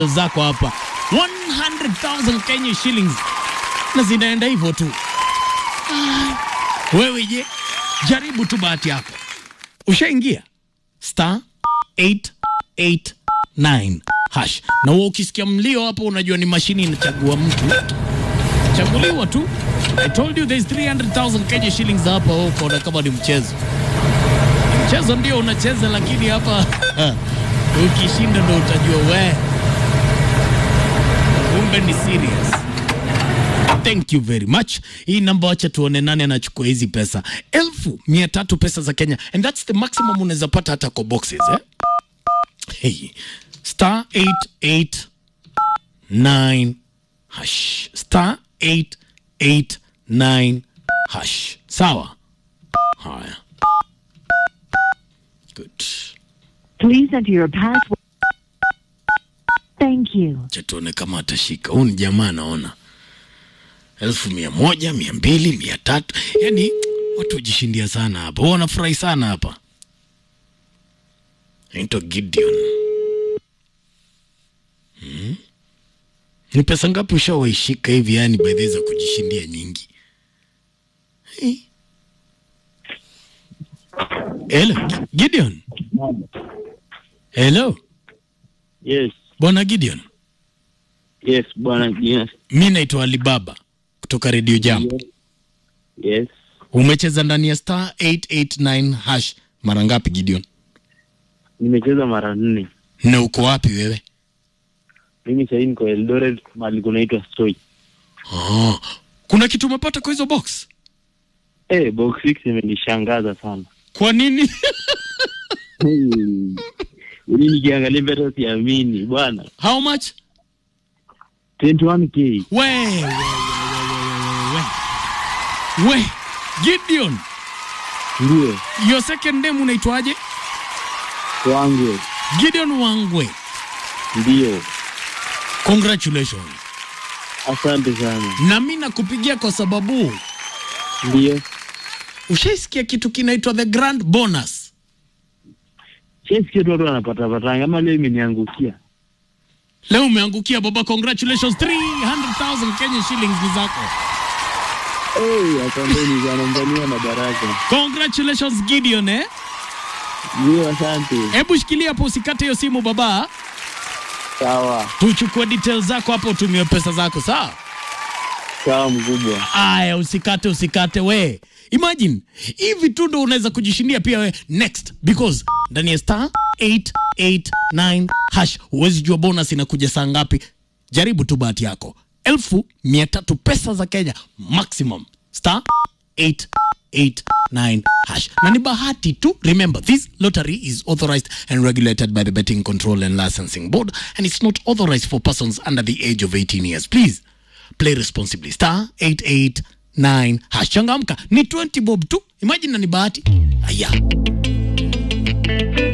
zako hapa 100,000 Kenya shillings na zinaenda hivyo tu. Ah, wewe je, jaribu tu bahati yako. Ushaingia star 889 hash, na wewe ukisikia mlio hapo, unajua ni mashini inachagua mtu, chaguliwa tu. I told you there's 300,000 Kenya shillings hapa. Wewe ukaona kama ni mchezo mchezo ndio unacheza, lakini hapa ukishinda ndo utajua we kumbe ni serious. Thank you very much. Hii namba, wacha tuone nani anachukua hizi pesa elfu mia tatu pesa za Kenya, and that's the maximum unaweza pata hata kwa boxes eh? Hey, star 889 hash star 889 hash. Sawa, haya, good. Please enter your password. Thank you. Acha tuone kama atashika. Huyu ni jamaa naona elfu mia moja mia mbili mia tatu yani watu hujishindia sana hapa, Huwa wanafurahi sana hapa. Naitwa Gideon. Hmm? Ni pesa ngapi ushawaishika hivi yani by the way za kujishindia nyingi? Eh. Hello, Gi- Gideon. Hello, Yes, Bwana Gideon. yes, bwana. Yes, Mi naitwa Alibaba kutoka Radio Jambo. yes. Umecheza ndani ya star 889 hash mara ngapi Gideon? Nimecheza mara nne. Na uko wapi wewe? Mimi sahii niko Eldoret, mahali kunaitwa Stoi. Oh, kuna kitu umepata kwa hizo box? Eh, box 6 imenishangaza sana. Kwa nini? Hmm. Yaani nikiangalia mbele siamini bwana. How much? 21k. We, we, we, we, we, we, we. We, Gideon, Ndio, your second name unaitwaje? wangu. Gideon Wangwe. Ndio. Congratulations. Asante sana. Na mimi nakupigia kwa sababu Ndio. ushaisikia kitu kinaitwa the grand bonus. Chesikia tu watu wanapata patanga ama leo imeniangukia. Leo umeangukia baba, congratulations 300,000 Kenya shillings ni zako. Eh, asanteni sana mzania na baraka. Congratulations Gideon eh? Ndio, asante. Hebu shikilia hapo usikate hiyo simu baba. Sawa. Tuchukue details zako hapo utumie pesa zako sawa? Sawa mkubwa. Aya, usikate usikate we. Imagine hivi tu ndo unaweza kujishindia pia we next because ndani ya star 889 hash huwezi jua bonus inakuja saa ngapi. Jaribu tu bahati yako. elfu mia tatu pesa za Kenya maximum star 889 hash na ni bahati tu. Remember this lottery is authorized and regulated by the Betting Control and Licensing Board and it's not authorized for persons under the age of 18 years. Please play responsibly star 889 hash changamka ni 20 bob tu imagine na ni bahati aya